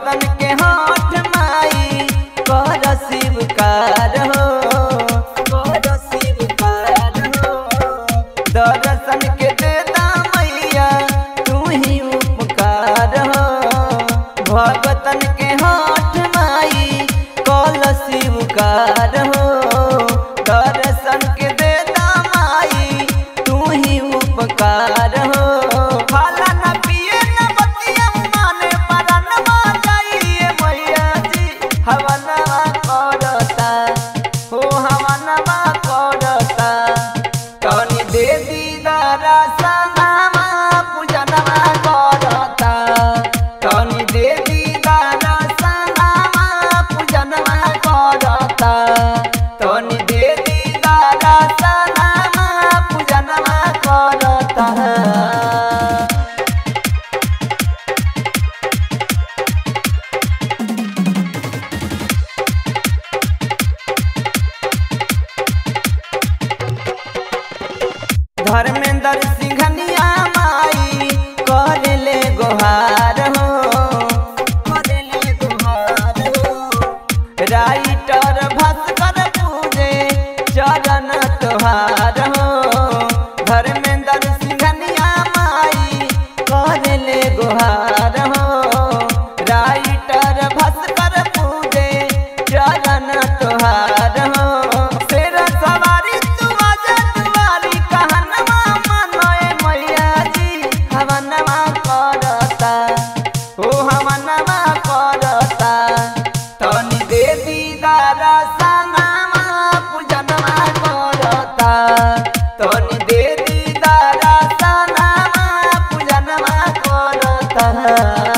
भगतन के हाथ माई कर शिवकार हो कर शिवकार हो दर्शन के देता मैया तू ही उपकार हो भगतन के हाथ माई कल शिवकार हो दर्शन के देता माई तू ही उपकार हो खाला न पिए न बतिया माने परनवा जाइए मैया जी हवनवा करता हो हवनवा करता तनी दे दीदारा सनामा पूजनवा करता तनी दे दीदारा सनामा पूजनवा करता तनी दे दीदारा सनामा पूजनवा करता धर्मेंद्र सिंघनिया माई कर ले गोहार हो कर ले गोहार हो राइटर भास्कर पूजे चरण तोहार हो धर्मेंद्र सिंघनिया माई कर ले गोहार हो राइटर भास्कर पूजे चरण तोहार हो शेर सवारी तू आजा दुआरी कहनवा मनोए मैया जी हवनवा करता ओ हवनवा करता तनी दे दीदारा सनामा पूजनवा करता तनी दे दीदारा सनामा पूजनवा करता